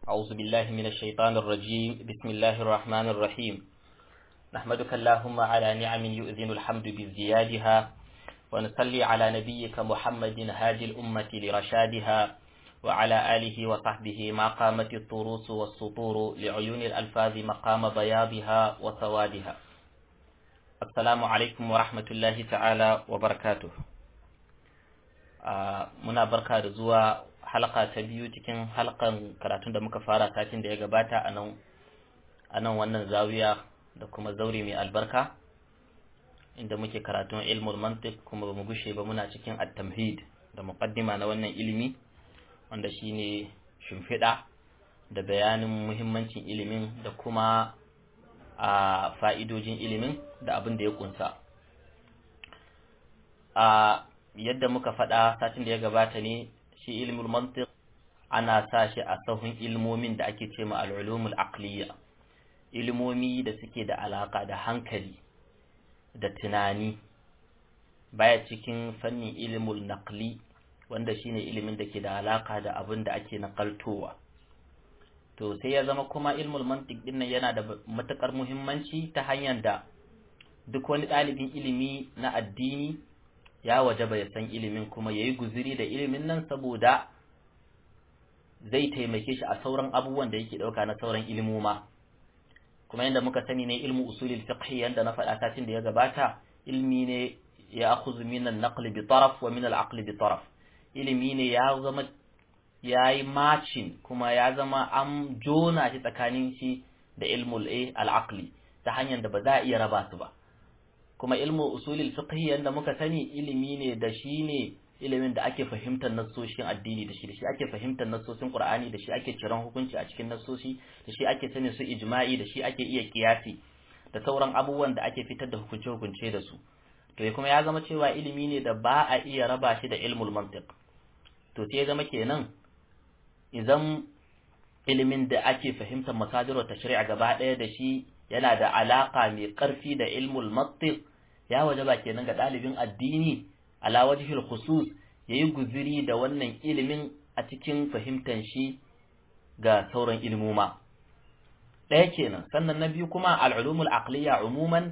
أعوذ بالله من الشيطان الرجيم بسم الله الرحمن الرحيم نحمدك اللهم على نعم يؤذن الحمد بزيادها ونصلي على نبيك محمد هادي الأمة لرشادها وعلى آله وصحبه ما قامت الطروس والسطور لعيون الألفاظ مقام بياضها وسوادها السلام عليكم ورحمة الله تعالى وبركاته آه منا بركة زوا halaka ta biyu cikin halkan karatun da muka fara satin da ya gabata a nan wannan zawiya da kuma zauri mai albarka inda muke karatun ilmul mantiq kuma ba mu gushe ba muna cikin at-tamhid da muqaddima na wannan ilimi wanda shine shimfiɗa da bayanin muhimmancin ilimin da kuma a fa'idojin ilimin da abin da ya kunsa a yadda muka faɗa satin da ya gabata ne shi ilmul mantiq ana sa shi a sahun ilmomin da ake ce ma al'ulumul aqliya ilmomi da suke da alaka da hankali da tunani baya cikin fannin ilmul naqli wanda shine ilimin da ke da alaka da abin da ake nakaltowa to sai ya zama kuma ilmul mantiq din yana da matukar muhimmanci ta hanyar da duk wani ɗalibin ilimi na addini ya wajaba ya san ilimin kuma ya yi guziri da ilimin nan saboda zai taimake shi a sauran abubuwan da yake ɗauka na sauran ilimoma kuma yadda muka sani ne ilmu usulil fiqh yanda na faɗa satin da ya gabata ilmi ne ya akhudhu min an-naql bi taraf wa min al-aql bi taraf ilimi ne ya zama yayi matching kuma ya zama an jona shi tsakanin shi da ilmul al-aqli ta hanyar da ba za a iya raba su ba kuma ilmu usulil fiqh yanda muka sani ilimi ne da shi ne ilimin da ake fahimtar nassoshin addini da shi da shi ake fahimtar nassosin qur'ani da shi ake ciran hukunci a cikin nassoshi da shi ake sanin su ijma'i da shi ake iya kiyasi da sauran abubuwan da ake fitar da hukunce hukunce da su to kuma ya zama cewa ilimi ne da ba a iya raba shi da ilmul mantiq to sai ya zama kenan idan ilimin da ake fahimtar masadirul tashri'a gaba ɗaya da shi yana da alaka mai ƙarfi da ilmul mantiq ya wajaba kenan ga ɗalibin addini ala wajhil khusus yayi guziri da wannan ilimin a cikin fahimtar shi ga sauran ilmuma ɗaya kenan sannan na biyu kuma al'ulumul aqliya umuman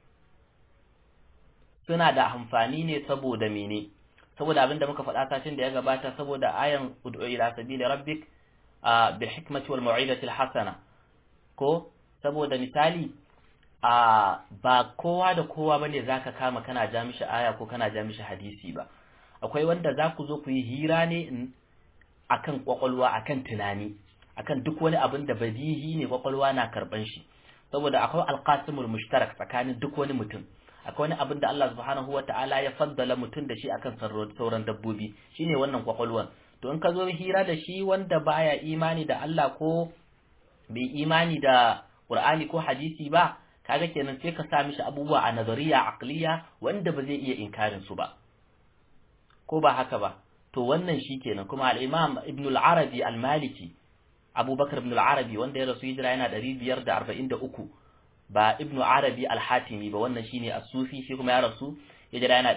suna da amfani ne saboda mene saboda abinda muka faɗa sashin da ya gabata saboda ayan ud'u ila sabili rabbik bil hikmati wal mau'izati al hasana ko saboda misali a ba kowa da kowa bane zaka kama kana ja mishi aya ko kana ja mishi hadisi ba akwai wanda za ku zo ku yi hira ne akan kwakwalwa akan tunani akan duk wani abin da badihi ne kwakwalwa na karban shi saboda akwai alqasimul mushtarak tsakanin duk wani mutum akwai wani abin da Allah subhanahu wata'ala ya faddala mutum da shi akan sauran dabbobi shine wannan kwakwalwan to in ka zo hira da shi wanda baya imani da Allah ko bai imani da Qur'ani ko hadisi ba kaga kenan sai ka sa mishi abubuwa a nazariya aqliya wanda ba zai iya inkarin su ba ko ba haka ba to wannan shi kenan kuma al-Imam Ibn al-Arabi al-Maliki Abubakar Ibn al-Arabi wanda ya rasu hijira yana 543 ba Ibn Arabi al-Hatimi ba wannan shine as-Sufi shi kuma ya rasu hijira yana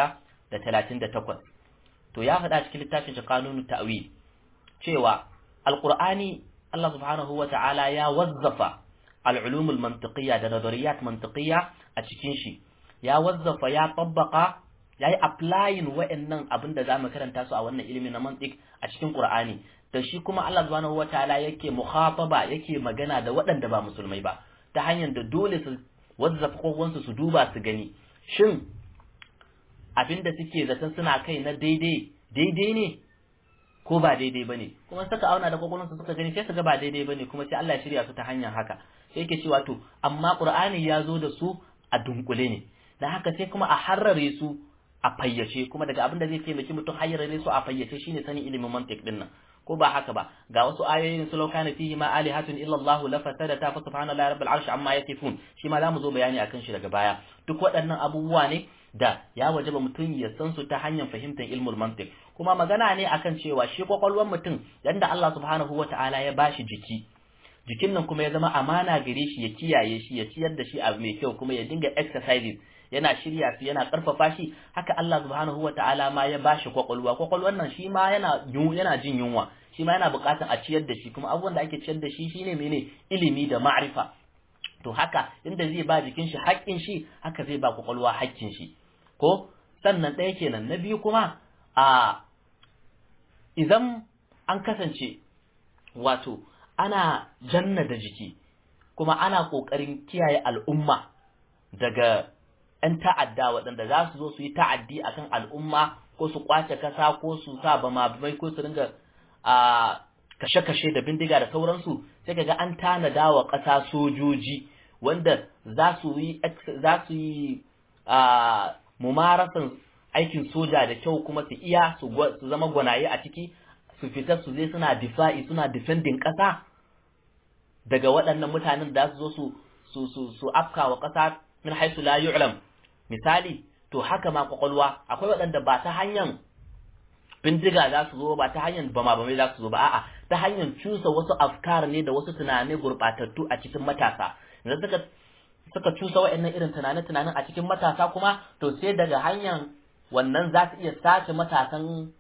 638 to ya faɗa cikin littafin shi Qanunut Ta'wil cewa al-Qur'ani Allah subhanahu wa ta'ala ya wazzafa al'ulumul mantiqiyya da nazariyat mantiqiyya a cikin shi ya wazzafa ya tabbaka ya yi applying wa'annan abin da za mu karanta su a wannan ilimin na mantiq a cikin Qur'ani da shi kuma Allah subhanahu wataala yake mukhataba yake magana da waɗanda ba musulmai ba ta hanyar da dole su wazzafa kokonsu su duba su gani shin abin da suke zaton suna kai na daidai daidai ne ko ba daidai bane kuma suka auna da kokonsu suka gani sai su ga ba daidai bane kuma sai Allah ya shirya su ta hanyar haka sai yake cewa to amma Qur'ani ya zo da su a dunkule ne dan haka sai kuma a harrare su a fayyace kuma daga abin da zai taimaki mutum harrare su a fayyace shine sanin ilimin mantiq din nan ko ba haka ba ga wasu ayoyin su laukana fihi ma alihatun illa Allah la fasadata fa subhanallahi rabbil arshi amma yasifun shi ma zamu zo bayani akan shi daga baya duk waɗannan abubuwa ne da ya wajaba mutum ya san su ta hanyar fahimtar ilmul mantiq kuma magana ne akan cewa shi kwakwalwar mutum yanda Allah subhanahu wataala ya bashi jiki jikin nan kuma ya zama amana gare shi ya kiyaye shi ya ciyar da shi abu mai kyau kuma ya dinga exercises yana shirya su yana karfafa shi haka Allah subhanahu wataala ma ya bashi kwakwalwa kwakwalwan nan shi ma yana yana jin yunwa shi ma yana buƙatar a ciyar da shi kuma abubuwan da ake ciyar da shi shine mene ilimi da ma'rifa to haka inda zai ba jikin shi haƙƙin shi haka zai ba kwakwalwa haƙƙin shi ko sannan ɗaya kenan na biyu kuma a idan an kasance wato ana janna da jiki kuma ana ƙoƙarin kiyaye al'umma daga ‘yan ta'adda waɗanda za su zo su yi ta'addi akan al'umma ko su ƙwace kasa ko su sa bama bai ko su ringa a kashe-kashe da bindiga da sauransu sai kaga an tanada wa ƙasa sojoji wanda za su yi za su yi a mumarasan aikin soja da kyau kuma su iya su zama gwanaye a ciki su fita su je suna difa'i suna defending ƙasa daga waɗannan mutanen da su zo su su su su afka wa ƙasa min haisu la yu'lam misali to haka ma kwakwalwa akwai waɗanda ba ta hanyar bindiga za su zo ba ta hanyar bama bamai za su zo ba a'a ta hanyar cusa wasu afkar ne da wasu tunani gurɓatattu a cikin matasa idan suka suka cusa wa'annan irin tunane tunanin a cikin matasa kuma to sai daga hanyar wannan za su iya sace matasan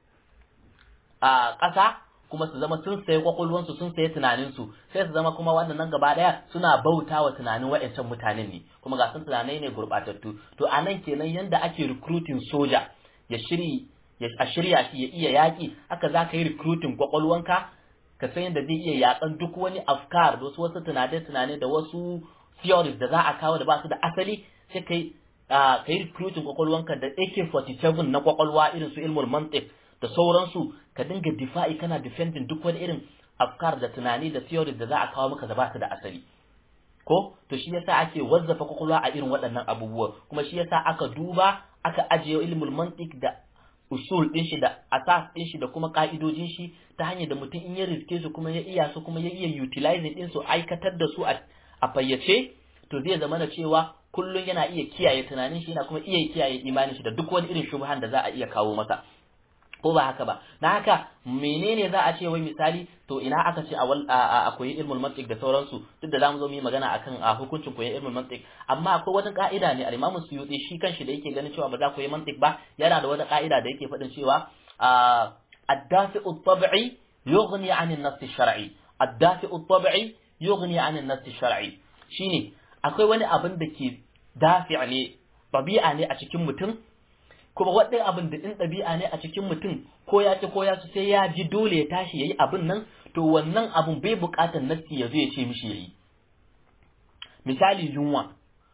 a ƙasa kuma su zama sun sayi kwakwalwansu sun sayi tunaninsu sai su zama kuma wannan nan gaba ɗaya suna bauta wa tunanin wa'ancan mutanen ne kuma ga sun tunanai ne gurɓatattu to a nan kenan yanda ake recruiting soja ya shiri a shirya shi ya iya yaƙi haka za ka yi recruiting kwakwalwanka ka san yadda zai iya yaƙan duk wani afkar da wasu wasu tunane-tunane da wasu theories da za a kawo da ba su da asali sai ka yi ka yi recruiting kwakwalwanka da AK47 na kwakwalwa irin su ilmul mantiq da sauransu ka dinga difa'i kana defending duk wani irin afkar da tunani da theories da za a kawo maka da ba su da asali ko to shi yasa ake wazzafa kwakwalwa a irin waɗannan abubuwa kuma shi yasa aka duba aka ajiye ilmul mantiq da usul din shi da asas din shi da kuma ka'idojin shi ta hanyar da mutum in ya riske su kuma ya iya su kuma ya iya utilizing din su aikatar da su a fayyace to zai zama na cewa kullum yana iya kiyaye tunanin shi yana kuma iya kiyaye imanin shi da duk wani irin shubhan da za a iya kawo masa ko ba haka ba na haka menene za a ce wai misali to ina aka ce a koyi ilmul mantiq da sauransu duk da zamu zo mu yi magana akan a hukuncin koyon ilmul mantiq amma akwai wata ka'ida ne al-Imam Suyuti shi kanshi da yake ganin cewa ba za ku yi mantiq ba yana da wata ka'ida da yake faɗin cewa ad-dafi'u at-tab'i yughni 'an an-nass ash-shar'i ad-dafi'u at-tab'i yughni 'an an-nass ash-shar'i shine akwai wani abin da ke dafi' ne tabi'a ne a cikin mutum kuma waɗannan abin da in ɗabi'a ne a cikin mutum ko ya ci ko ya ci sai ya ji dole ya tashi yayi abin nan to wannan abin bai buƙatar nassi ya zo ya ce mishi yayi misali yunwa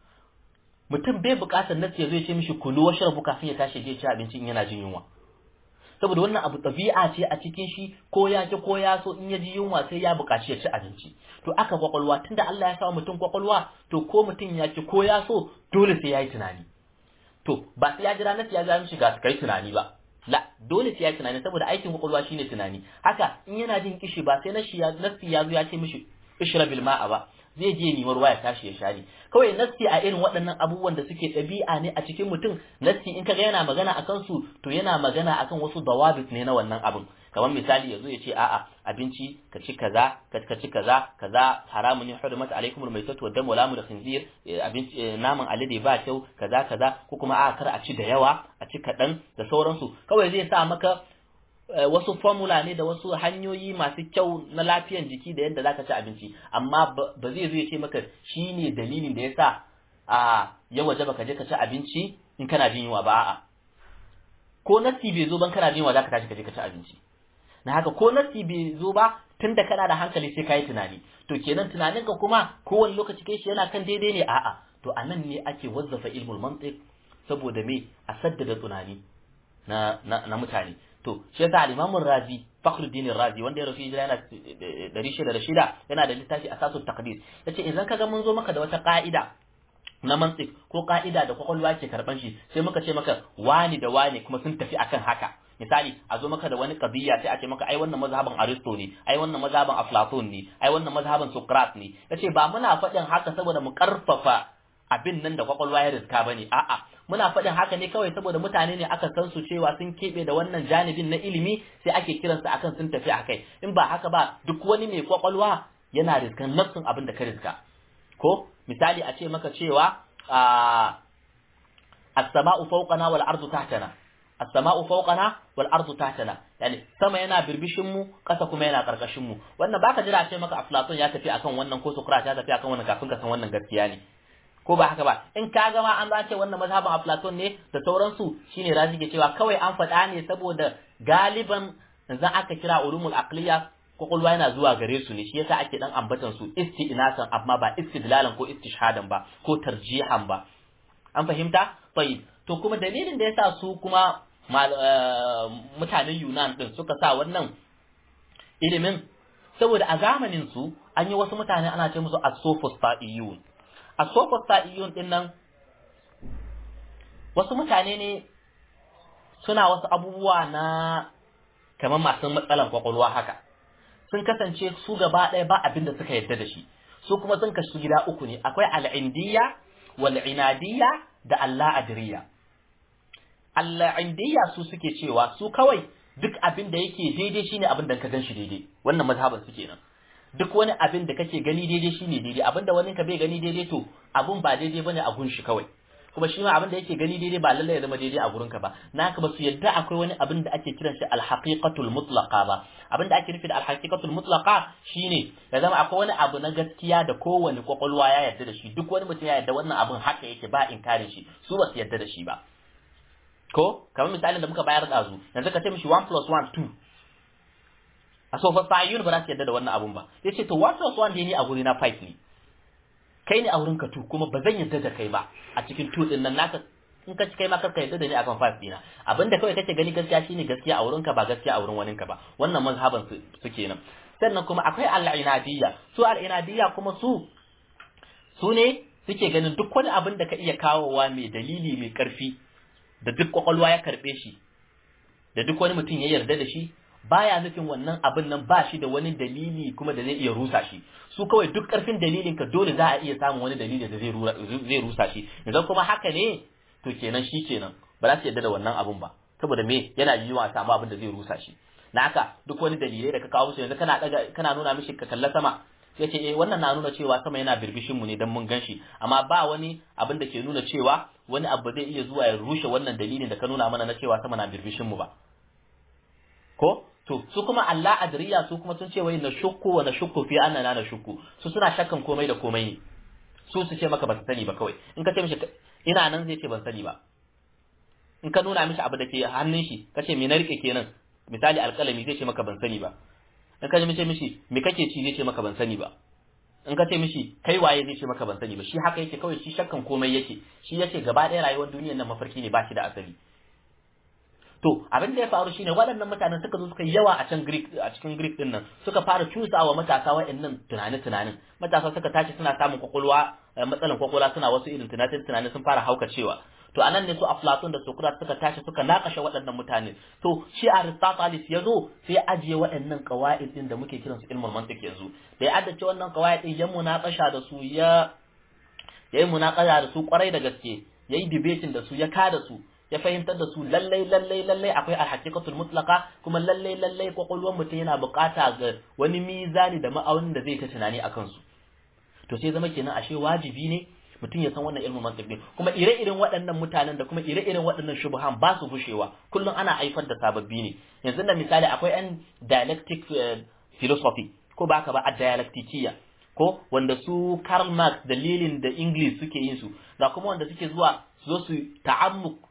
mutum bai buƙatar nassi ya zo ya ce mishi kulu wa shrabu kafin ya tashi ya ci abinci in yana jin yunwa saboda wannan abu ɗabi'a ce a cikin shi ko ya ci ko ya so in ya ji yunwa sai ya buƙaci ya ci abinci to aka kwakwalwa tunda Allah ya sa mutum kwakwalwa to ko mutum ya ci ko ya so dole sai ya yi tunani to ba sai ya jira nasi ya ga mishi ga kai tunani ba la dole sai ya tunani saboda aikin kwakwalwa shine tunani haka in yana jin kishi ba sai nasi ya nasi ya zo ya ce mishi ishrabil ma'a ba zai je ni ruwa ya tashi ya share kawai nasi a irin waɗannan abubuwan da suke ɗabi'a ne a cikin mutum nasi in kaga yana magana akan su to yana magana akan wasu dawabit ne na wannan abin kamar misali yazo ya ce a'a abinci ka ci kaza ka ci kaza kaza haramun ne hurmat alaikum almaytatu wa damu lamu da khinzir abinci naman alade ba kyau kaza kaza ko kuma a kar a ci da yawa a ci kadan da sauransu kawai zai sa maka wasu formula ne da wasu hanyoyi masu kyau na lafiyan jiki da yadda zaka ci abinci amma ba zai zo ya ce maka shine dalilin da yasa a ya waje baka je ka ci abinci in kana jin yunwa ba a'a ko nasi bai zo ban kana jin yunwa zaka tashi ka je ka ci abinci na haka ko nasi bai zo ba tunda kana da hankali sai kai tunani to kenan tunaninka kuma kowane lokaci kai shi yana kan daidai ne a'a to anan ne ake wazzafa ilmul mantiq saboda me a saddada tunani na na, na mutane to shi yasa al-Imam Razi Fakhruddin Razi wanda ya rasu hijira yana 606 yana da littafi Asasut Taqdir yace idan kaga mun zo maka da wata ka'ida na mantiq ko ka'ida da kwakwalwa ke karban shi sai muka ce maka wani da wani kuma sun tafi akan haka misali a zo maka da wani qadiyya sai a ce maka ai wannan mazhaban Aristo ne ai wannan mazhaban Aflatun ne ai wannan mazhaban Socrates ne yace ba muna faɗin haka saboda mu karfafa abin nan da kwakwalwa ya riska bane a'a muna faɗin haka ne kawai saboda mutane ne aka san su cewa sun keɓe da wannan janibin na ilimi sai ake kiransu akan sun tafi akai in ba haka ba duk wani mai kwakwalwa yana riskan nafsin abin da ka riska ko misali a ce maka cewa a as-sama'u fawqana wal ardu tahtana as-sama'u fawqana wal ardu tahtana yani sama yana birbishin mu kasa kuma yana karkashin mu wannan baka jira ce maka Aflatun ya tafi akan wannan ko Socrates ya tafi akan wannan kafin ka san wannan gaskiya ne ko ba haka ba in ka gama an zace wannan mazhabin Aflatun ne da sauransu shine razi ke cewa kawai an faɗa ne saboda galiban yanzu aka kira ulumul aqliya kwakwalwa yana zuwa gare su ne shi yasa ake dan ambatan su isti'nasan amma ba istidlalan ko istishhadan ba ko tarjihan ba an fahimta tayyib to kuma dalilin da yasa su kuma mutanen Yunan din suka sa wannan ilimin saboda a zamanin su an yi wasu mutane ana ce musu as-sophista'iyun as-sophista'iyun din nan wasu mutane ne suna wasu abubuwa na kamar masu matsalan kwakwalwa haka sun kasance su gaba ɗaya ba abin da suka yarda da shi su kuma sun kashi gida uku ne akwai al'indiyya wal inadiyya da alla'adiriya alla'indiyya su suke cewa su kawai duk abin da yake daidai shine abin da ka gan shi daidai wannan mazhaban su kenan duk wani abin da kake gani daidai shine daidai abin da wani ka bai gani daidai to abun ba daidai bane a gun shi kawai kuma shi ma abin da yake gani daidai ba lallai ya zama daidai a gurinka ba naka ba su yadda akwai wani abin da ake kiran shi alhaqiqatul mutlaqa ba abin da ake nufi da alhaqiqatul mutlaqa shine ya zama akwai wani abu na gaskiya da kowane kwakwalwa ya yarda da shi duk wani mutum ya yarda wannan abin haka yake ba inkarin shi su ba su yarda da shi ba ko kamar misalin da muka bayar da zu yanzu ka ce mishi 1 plus 1 2 a sofa sayun ba za su yarda da wannan abun ba sai ce to 1 plus 1 ne a guri na 5 ne kai ne a wurin ka tu kuma ba zan yarda da kai ba a cikin tu din nan naka in ka kai ma karka yarda da ni akan five dina abinda kawai kake gani gaskiya shine gaskiya a wurin ka ba gaskiya a wurin waninka ba wannan mazhaban su suke nan sannan kuma akwai al-inadiyya su al-inadiyya kuma su su ne suke ganin duk wani abin da ka iya kawowa mai dalili mai karfi da duk kwakwalwa ya karbe shi da duk wani mutum ya yarda da shi baya nufin wannan abin nan ba shi da wani dalili kuma da zai iya rusa shi su kawai duk karfin dalilin ka dole za a iya samun wani dalili da zai rusa shi idan kuma haka ne to kenan shi kenan ba za su yarda da wannan abin ba saboda me yana yiwuwa a samu abin da zai rusa shi na haka duk wani dalilai da ka kawo musu yanzu kana daga kana nuna mishi ka kalla sama ya ce eh wannan na nuna cewa sama yana birbishin mu ne dan mun ganshi amma ba wani abin da ke nuna cewa wani abu zai iya zuwa ya rushe wannan dalilin da ka nuna mana na cewa sama na birbishin mu ba ko to su kuma Allah adriya su kuma sun ce wai na shukku wa na shukku fi annana na shukku su suna shakkan komai da komai ne su su ce maka ba su sani ba kawai in ka ce mishi ina nan zai ce ban sani ba in ka nuna mishi abu da ke hannun shi ka ce me na rike kenan misali alƙalami zai ce maka ban sani ba in ka ce mishi me kake ci zai ce maka ban sani ba in ka ce mishi kai waye zai ce maka ban sani ba shi haka yake kawai shi shakkan komai yake shi yace gaba ɗaya rayuwar duniyar nan mafarki ne ba shi da asali to abin da ya faru shine waɗannan mutanen suka zo suka yi yawa a can Greek a cikin Greek din nan suka fara cusawa matasa waɗannan tunani tunanin matasa suka tashi suna samun kwakwalwa matsalan kwakwalwa suna wasu irin tunanin tunanin sun fara haukacewa to anan ne su Aflatun da Socrates suka tashi suka nakashe waɗannan mutane to shi Aristotle ya zo sai ya ajiye waɗannan qawaid din da muke kiransu ilmul mantiq yanzu da ya addace wannan qawaid din ya munakasha da su ya yayi munakasha da su kwarai da gaske yayi debating da su ya kada su ya fahimtar da su lallai lallai lallai akwai alhaqiqatul mutlaqa kuma lallai lallai kwakwalwar mutum yana bukata ga wani mizani da ma'aunin da zai ta tunani akan su to sai zama kenan ashe wajibi ne mutum ya san wannan ilmin mantiq din kuma ire-iren waɗannan mutanen da kuma ire-iren waɗannan shubuhan ba su gushewa kullum ana haifar da sababbi ne yanzu da misali akwai yan dialectic philosophy ko ba ka ba a dialectikiya ko wanda su Karl Marx dalilin da English suke yin su ga kuma wanda suke zuwa su zo su ta'ammuk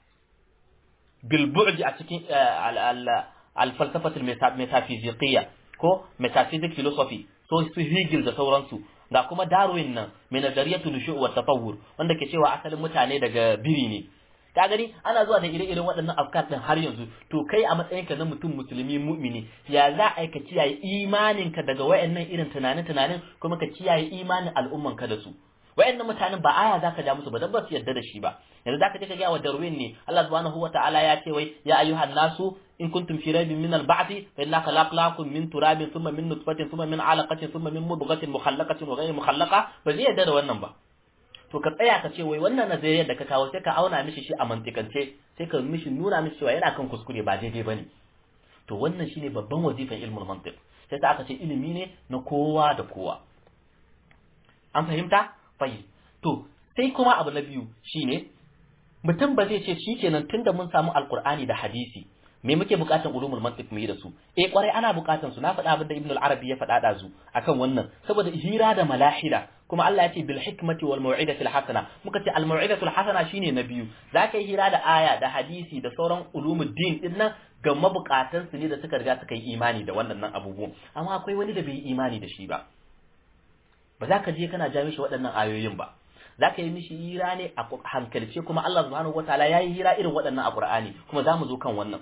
بالبعد a cikin alfalsafatul metaphysiqiyya ko metaphysic philosophy so su Hegel da sauransu ga kuma Darwin nan mai nazariyatul nushu' wa tatawur wanda ke cewa asalin mutane daga biri ne ka gani ana zuwa da ire-iren waɗannan afkar din har yanzu to kai a matsayinka na mutum musulmi mu'mini ya za a ka kiyaye imaninka daga wayannan irin tunanin-tunanin kuma ka kiyaye imanin al'ummanka da su wayannan mutanen ba aya zaka ja musu ba dan ba su yarda da shi ba yanzu zaka je ka ga wa Darwin ne Allah subhanahu wataala ya ce wai ya ayyuhan nasu in kuntum fi raibin min al-ba'th fa inna khalaqnakum min turabin thumma min nutfatin thumma min 'alaqatin thumma min mudghatin mukhallaqatin wa ghayri mukhallaqa ba zai yarda da wannan ba to ka tsaya ka ce wai wannan nazariyar da ka kawo sai ka auna mishi shi a mantikance sai ka mishi nuna mishi cewa yana kan kuskure ba daidai bane to wannan shine babban wazifan ilmul mantiq sai ta aka ce ilimi ne na kowa da kowa an fahimta fahim to sai kuma abu na biyu shine mutum ba zai ce shikenan tunda mun samu alqur'ani da hadisi me muke bukatan ulumul mantiq mu yi da su eh kwarai ana bukatan su na faɗa abin da ibn al-arabi ya faɗa da zu akan wannan saboda hira da malahida kuma Allah ya ce bil hikmati wal mau'izati al hasana muka ce al mau'izatu al hasana shine na biyu zaka yi hira da aya da hadisi da sauran ulumul din din nan ga mabukatan su ne da suka riga suka yi imani da wannan nan abubuwan amma akwai wani da bai yi imani da shi ba ba za ka je kana ja mishi waɗannan ayoyin ba za ka yi mishi hira ne a hankalce kuma Allah subhanahu wataala ya yi hira irin waɗannan a Qur'ani kuma za mu zo kan wannan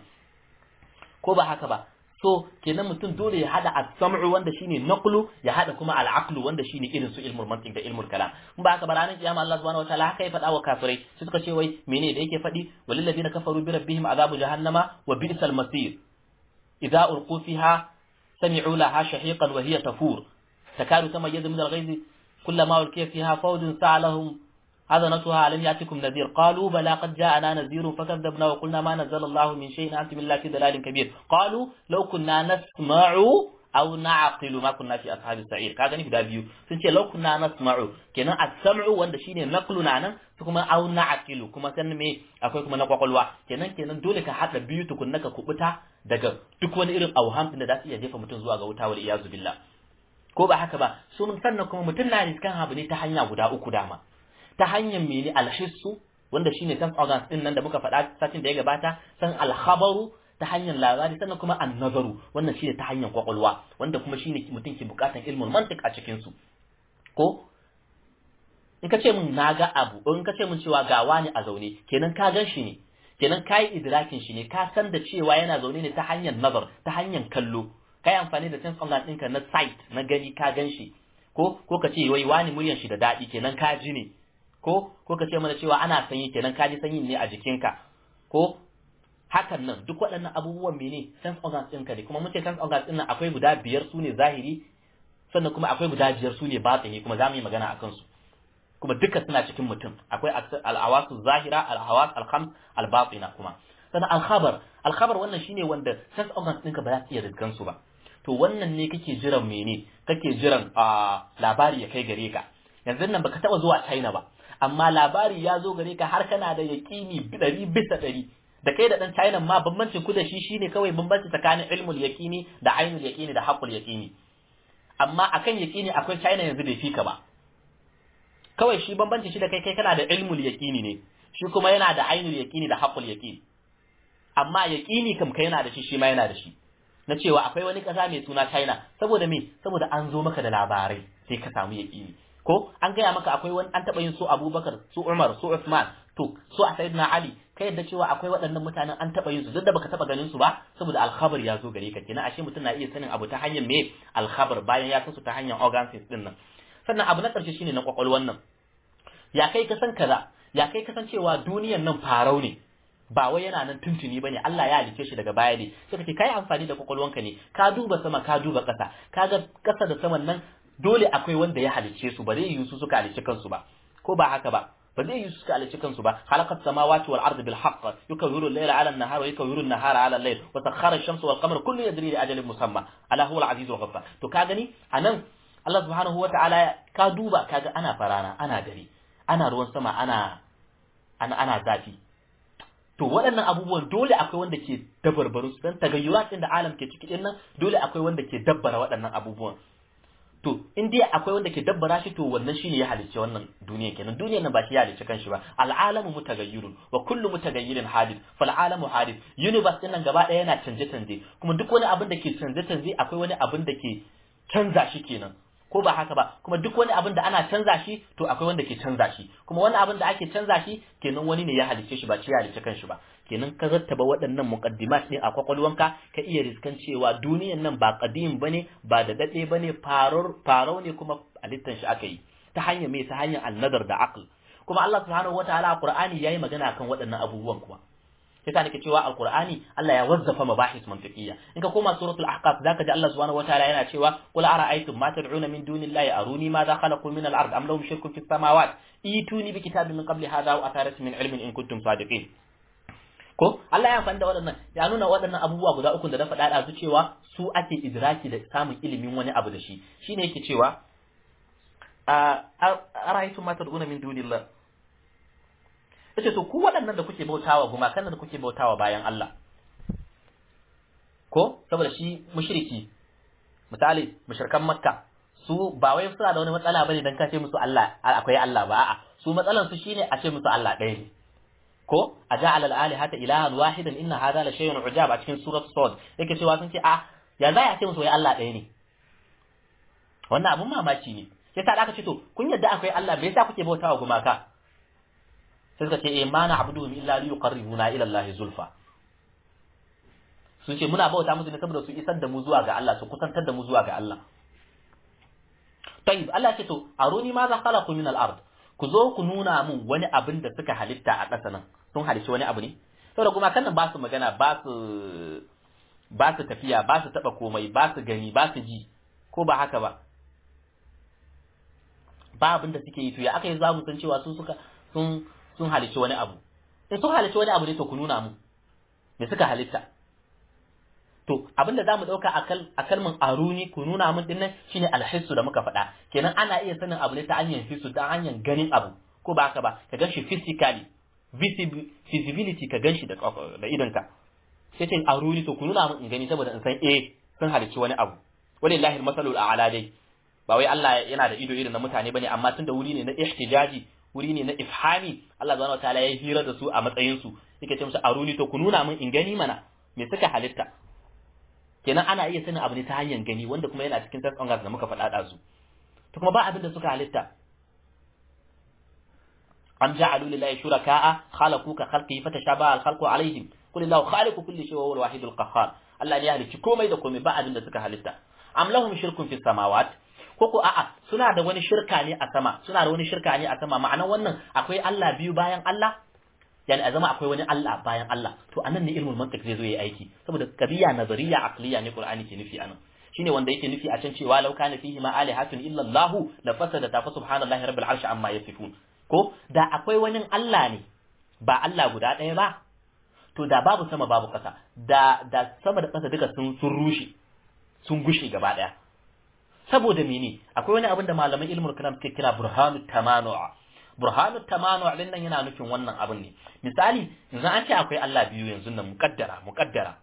ko ba haka ba so kenan mutum dole ya hada as-sam'u wanda shine naqlu ya hada kuma al-aqlu wanda shine irin su ilmul mantiq da ilmul kalam in ba haka ba ranar kiyama Allah subhanahu wataala haka ya faɗa wa kafirai sai suka ce wai mene da yake faɗi walil ladina kafaru bi rabbihim azabu jahannama wa bi'sal masir idza ulqu fiha sami'u laha shahiqan wa hiya tafur takadu tamayyazu min al-ghayz kullama ulqiya fiha fawjun sa'alahum حضنتها ألم يأتكم نذير قالوا بلى قد جاءنا نذير فكذبنا وقلنا ما نزل الله من شيء أنتم إلا في ضلال كبير قالوا لو كنا نسمع أو نعقل ما كنا في أصحاب السعير كذا نفدا بيو سنتي لو كنا نسمع كنا السمع وند شيء نقل نانا kuma au na'qilu kuma san me akwai kuma na kwakwalwa kenan kenan dole ka hada biyu tukunna ka kubuta daga duk wani irin auham din da za su iya jefa mutum zuwa ga wuta wal iyazu billah ko ba haka ba sun sannan kuma mutum na riskan abu ne ta hanya guda uku dama ta hanyar mene alhissu wanda shine sense organs din nan da muka faɗa satin da ya gabata san alkhabaru ta hanyar labari sannan kuma annazaru wannan shine ta hanyar kwakwalwa wanda kuma shine mutum ke bukatan ilmul mantiq a cikin su ko in ka ce min na ga abu in ka ce min cewa ga wani a zaune kenan ka gan shi ne kenan ka yi idrakin shi ne ka san da cewa yana zaune ne ta hanyar nazar ta hanyar kallo ka yi amfani da sense organ ɗinka na sight na gani ka gan shi ko ko ka ce wai wani muryan shi da daɗi kenan ka ji ne ko ko ka ce mana cewa ana sanyi kenan ka ji sanyin ne a jikinka ko hakan nan duk waɗannan abubuwan mene sense organs ɗinka ne kuma mun ce sense organs ɗin nan akwai guda biyar su ne zahiri sannan kuma akwai guda biyar su ne batini kuma za mu yi magana a kansu kuma duka suna cikin mutum akwai alhawasu zahira alhawas alhams albatina kuma sannan alkhabar alkhabar wannan shine wanda sense organs ɗinka ba za su iya rizgan su ba to wannan ne kake jiran mene kake jiran labari ya kai gare ka yanzu nan baka taba zuwa China ba amma labari ya zo gare ka har kana da yaƙini ɗari bisa ɗari da kai da ɗan China ma bambancin ku da shi shine kawai bambanci tsakanin ilmul yaƙini da ainul yaƙini da haqqul yaƙini amma akan yaƙini akwai China yanzu bai fika ba kawai shi bambanci shi da kai kai kana da ilmul yaƙini ne shi kuma yana da ainul yaƙini da haqqul yaƙini amma yaƙini kam kai yana da shi shi ma yana da shi na cewa akwai wani ƙasa mai suna China saboda me saboda an zo maka da labarai sai ka samu yaƙini ko an gaya maka akwai wani an taɓa yin su Abubakar su Umar su Uthman to su a Sayyidina Ali kai yadda cewa akwai waɗannan mutanen an taɓa yin su duk da baka taɓa ganin su ba saboda alkhabar ya zo gare ka kenan ashe mutum na iya sanin abu ta hanyar me alkhabar bayan ya san su ta hanyar organ din nan sannan abu na ƙarshe shine na kwakwalwan nan ya kai ka san kaza ya kai ka san cewa duniyan nan farau ne ba wai yana nan tuntuni bane Allah ya halice shi daga baya ne sai kace kai amfani da kwakwalwanka ne ka duba sama ka duba ƙasa kaga ƙasa da saman nan dole akwai wanda ya halice su ba zai yi su suka halice kansu ba ko ba haka ba ba zai yi su suka halice kansu ba khalaqat samawati wal ardi bil haqq yukawwiru al-layla 'ala an-nahar wa yukawwiru an-nahara 'ala al-layl wa sakhkhara ash-shamsa wal qamara kullu yajri li ajalin musamma ala huwa al-'aziz al ghaffar to ka gani anan Allah subhanahu wa ta'ala ka duba kaga ana farana ana dare ana ruwan sama ana ana ana zafi to waɗannan abubuwan dole akwai wanda ke dabarbaru su dan tagayyurat din da alam ke ciki din nan dole akwai wanda ke dabbara waɗannan abubuwan to in dai akwai wanda ke dabbara shi to wannan shine ya halicce wannan duniya kenan duniyar nan ba shi ya halicce kanshi ba al'alamu mutagayyirun wa kullu mutagayyirin hadith fal alamu hadith universe din nan gaba ɗaya yana canje canje kuma duk wani abin da ke canje canje akwai wani abin da ke canza shi kenan ko ba haka ba kuma duk wani abin da ana canza shi to akwai wanda ke canza shi kuma wani abin da ake canza shi kenan wani ne ya halicce shi ba shi ya halicce kanshi ba kenan ka rattaba waɗannan muqaddimat ne a kwakwalwanka ka iya riskan cewa duniyan nan ba qadim bane ba da dade bane faror farau ne kuma halittan shi aka yi ta hanyar me ta hanyar annadar da aql kuma Allah subhanahu wataala a Qur'ani yayi magana kan waɗannan abubuwan kuma yasa nake cewa alqur'ani Allah ya wazzafa mabahis mantiqiyya in ka koma suratul ahqaf zaka ji Allah subhanahu wataala yana cewa qul ara'aytum ma tad'una min dunillahi aruni ma za khalaqu min al-ard am lahum shirkun fis samawat ituni bi kitabin min qabli hadha wa atharatin min ilmin in kuntum sadiqin ko Allah ya amfani da waɗannan ya nuna waɗannan abubuwa guda uku da na faɗa da su cewa su ake idraki da samun ilimin wani abu da shi shine yake cewa ara'aytum ma tad'una min dunillahi yace to ku waɗannan da kuke bautawa gumakan da kuke bautawa bayan Allah ko saboda shi mushriki misali mushrikan makka su ba wai suna da wani matsala bane dan kace musu Allah akwai Allah ba a'a su matsalan su shine a ce musu Allah ɗaya ne ko a ja'ala al-alihata ilahan wahidan inna hadha la shay'un ujab a cikin surat sad yake cewa sun ce a ya za a ce musu wai Allah ɗaya ne wannan abun mamaki ne sai ta aka ce to kun yadda akwai Allah me yasa kuke bautawa gumaka sai suka ce eh ma na abuduhum illa li yuqarribuna ila Allah zulfa sun ce muna bauta musu ne saboda su isar da mu zuwa ga Allah su kusantar da mu zuwa ga Allah tayyib Allah ce to aruni ma za khalaqu min al-ard ku zo ku nuna mun wani abin da suka halitta a ƙasa nan sun halitta wani abu ne saboda kuma kan nan ba su magana ba su ba su tafiya ba su taba komai ba su gani ba su ji ko ba haka ba ba abin da suke yi to ya aka yi za mu san cewa sun suka sun sun halitta wani abu in sun halitta wani abu ne to ku nuna mu me suka halitta to abin da zamu dauka a kalmin aruni ku nuna mun dinnan shine alhissu da muka faɗa kenan ana iya sanin abu ne ta hanyar hissu ta hanyar ganin abu ko ba haka ba ka ganshi physically visibility ka ganshi da da idonka sai ce aruni to ku nuna mun in gani saboda in san eh sun halicci wani abu walillahi almasalul a'la dai ba wai Allah yana da ido irin na mutane bane amma tun da wuri ne na ihtijaji wuri ne na ifhami Allah subhanahu wataala ya hira da su a matsayin su yake ce musu aruni to ku nuna mun in gani mana me suka halitta kenan ana iya sanin abu ne ta hanyar gani wanda kuma yana cikin test da muka faɗa ɗazu to kuma ba abin da suka halitta am ja'alu lillahi shuraka'a khalaqu ka khalqihi fatashabaha al-khalqu alaihim qul illahu khaliqu kulli shay'in wa huwa al-wahid al-qahhar Allah ne ya halicci komai da komai ba abin da suka halitta am lahum shirkun fi samawat ko ko a'a suna da wani shirka ne a sama suna da wani shirka ne a sama ma'anan wannan akwai Allah biyu bayan Allah yani a zama akwai wani Allah bayan Allah to anan ne ilmul mantiq zai zo yayi aiki saboda qadiya nazariya aqliya ne Qur'ani ke nufi anan shine wanda yake nufi a can cewa law kana fihi ma alihatun illa Allah la fasada ta fa subhanallahi rabbil arshi amma yasifun ko da akwai wani Allah ne ba Allah guda ɗaya ba to da babu sama babu ƙasa da da sama da ƙasa duka sun sun rushe sun gushe gaba ɗaya saboda mene akwai wani abin da malaman ilmul kalam suke kira burhanu tamanu'a burhanu tamanu din nan yana nufin wannan abin ne misali yanzu an ce akwai Allah biyu yanzu nan muqaddara muqaddara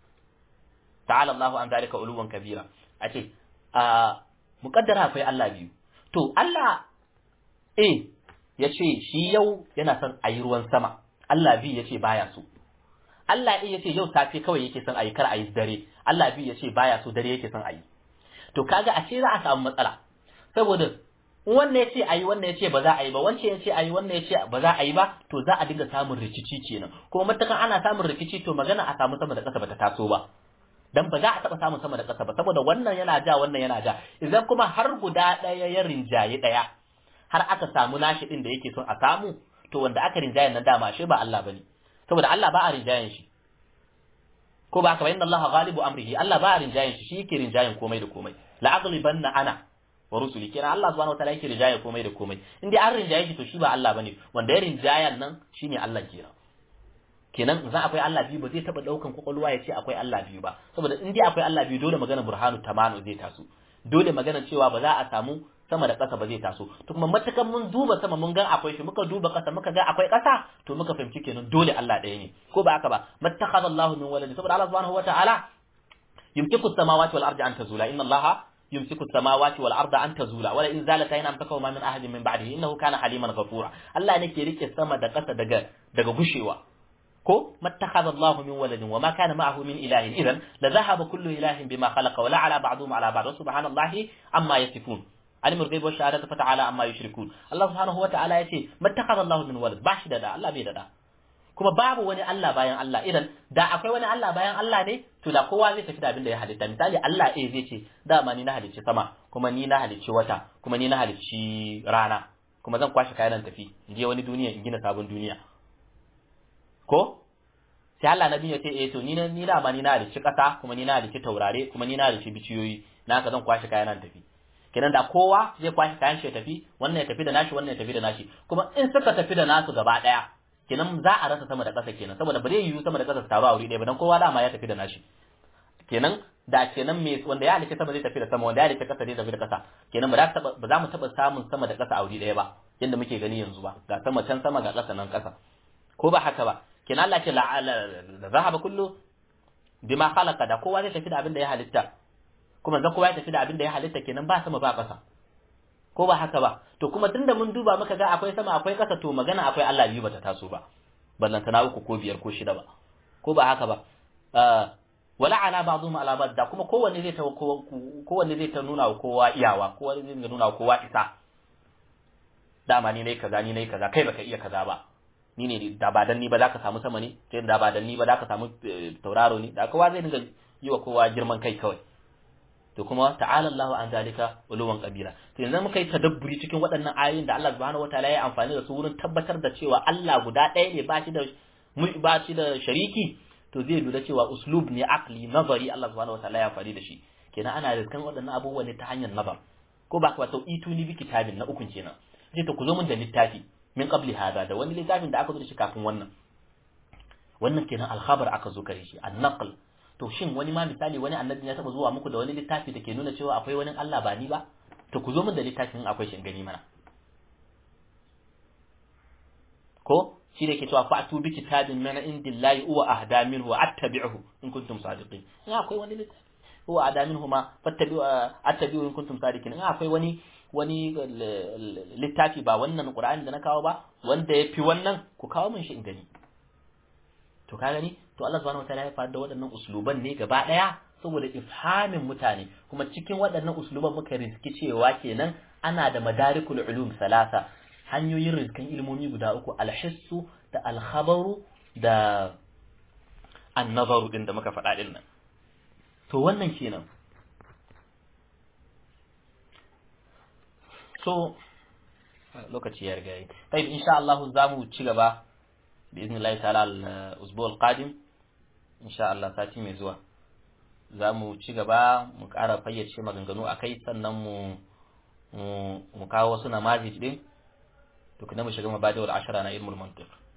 ta'ala Allahu an zalika uluwan kabira a ce a muqaddara akwai Allah biyu to Allah eh yace shi yau yana son ayi ruwan sama Allah biyu yace baya so Allah eh yace yau safe kawai yake son ayi kar ayi dare Allah biyu yace baya so dare yake son ayi to kaga a ce za a samu matsala saboda wannan ya ce a yi wannan ya ce ba za a yi ba wancan ya ce a yi wannan ya ce ba za a yi ba to za a dinga samun rikici kenan kuma matakan ana samun rikici to magana a samu sama da ƙasa bata taso ba dan ba za a taɓa samun sama da ƙasa ba saboda wannan yana ja wannan yana ja idan kuma har guda ɗaya ya rinjaye ɗaya har aka samu nashi ɗin da yake son a samu to wanda aka rinjaye nan dama shi ba Allah bane saboda Allah ba a rinjayen shi ko ba ka bayyana Allah ghalibu amrihi Allah ba a rinjayen shi shi yake rinjayen komai da komai la aghlibanna ana wa rusuli kenan Allah subhanahu wataala yake rinjaye komai da komai in dai an rinjaye shi to shi ba Allah bane wanda ya rinjayan nan shine Allah kenan kenan za akwai Allah biyu ba zai taba daukan kwakwalwa ya ce akwai Allah biyu ba saboda in dai akwai Allah biyu dole magana burhanu tamanu zai taso dole magana cewa ba za a samu sama da ƙasa ba zai taso to kuma matakan mun duba sama mun ga akwai shi muka duba ƙasa muka ga akwai ƙasa to muka fahimci kenan dole Allah ɗaya ne ko ba haka ba mattakhadha Allahu min waladi saboda Allah subhanahu wataala yumtiku as-samawati wal ardi an tazula inna Allah يمسك السماوات والارض ان تزولا ولا ان زالتا ان امسكهما من احد من بعده انه كان حليما غفورا الله ne ke rike sama da ƙasa daga daga gushewa ko mattakhadha Allah min waladin wama kana ma'ahu min ilahin idan la dhahaba kullu ilahin bima khalaqa wala ala ba'dhum ala ba'd subhanallahi amma yasifun alimul ghaib wa shahadatu fata'ala amma yushrikun Allah subhanahu wa ta'ala yace mattakhadha Allah min walad bashi da da Allah bai da da kuma babu wani Allah bayan Allah idan da akwai wani Allah bayan Allah ne to da kowa zai tafi da abin da ya halitta misali Allah eh zai ce dama ni na halicci sama kuma ni na halicci wata kuma ni na halicci rana kuma zan kwashe kayan nan tafi in je wani duniya in gina sabon duniya ko sai Allah nabi ya ce eh to ni na ni dama ni na halicci kasa kuma ni na halicci taurare kuma ni na halicci biciyoyi na haka zan kwashe kayan nan tafi kenan da kowa zai kwashe kayan shi ya tafi wannan ya tafi da nashi wannan ya tafi da nashi kuma in suka tafi da nasu gaba daya kenan za a rasa sama da ƙasa kenan saboda ba zai yiwu sama da ƙasa su taru a wuri ɗaya ba dan kowa dama ya tafi da nashi kenan da kenan me wanda ya halitta sama zai tafi da sama wanda ya halitta ƙasa zai tafi da ƙasa kenan ba za ba za mu taɓa samun sama da ƙasa a wuri ɗaya ba yadda muke gani yanzu ba ga sama can sama ga ƙasa nan ƙasa ko ba haka ba kina Allah ce la zahaba kullu bima khalaqa da kowa zai tafi da abin da ya halitta kuma zan kowa ya tafi da abin da ya halitta kenan ba sama ba ƙasa ko ba haka ba to kuma tunda mun duba muka ga akwai sama akwai ƙasa to magana akwai Allah biyu bata taso ba ballantana uku ko biyar ko shida ba ko ba haka ba wala ala ba'dhum ala ba'd da kuma kowanne zai ta kowanne zai ta nuna wa kowa iyawa kowanne zai nuna wa kowa isa dama ni nayi kaza ni nayi kaza kai baka iya kaza ba ni ne da ba dan ni ba zaka samu sama ne sai da ba dan ni ba zaka samu tauraro ne da kowa zai dinga yi wa kowa girman kai kawai to kuma ta'ala Allahu an zalika uluwan kabira to yanzu muka yi tadabburi cikin waɗannan ayoyin da Allah subhanahu wataala ya amfani da su wurin tabbatar da cewa Allah guda ɗaya ne ba shi da ba shi da shariki to zai lura cewa uslub ne aqli nazari Allah subhanahu wataala ya amfani da shi kenan ana riskan waɗannan abubuwan ne ta hanyar nazar ko ba ka to ituni bi kitabin na ukun kenan sai to ku zo mun da littafi min qabli hada da wani littafin da aka zo da shi kafin wannan wannan kenan alkhabar aka zo kare shi an-naql to shin wani ma misali wani annabi ya taba zuwa muku da wani littafi da ke nuna cewa akwai wani Allah ba ni ba to ku zo min da littafin akwai shi gani mana ko shi da ke cewa fa'tu bi kitabin min indillahi huwa ahda minhu wa attabi'uhu in kuntum sadiqin in akwai wani littafi huwa ahda minhu ma fattabi'u attabi'u in kuntum sadiqin in akwai wani wani littafi ba wannan Qur'ani da na kawo ba wanda ya fi wannan ku kawo min shi in gani to ka gani to Allah subhanahu wataala ya faɗa da waɗannan usluban ne gaba ɗaya saboda ifhamin mutane kuma cikin waɗannan usluban muka riski cewa kenan ana da madarikul ulum salasa hanyoyin riskan ilmomi guda uku alhissu da alkhabaru da annazaru din da muka faɗa din nan to wannan kenan so lokaci ya riga yi tayyib insha Allah za mu ci gaba باذن الله تعالى الاسبوع القادم ان شاء الله sati mai zuwa za mu ci gaba mu ƙara fayyace maganganu a kai sannan mu mu kawo wasu namazij din to kuma mu shiga mabadawar ashara na ilmul mantiq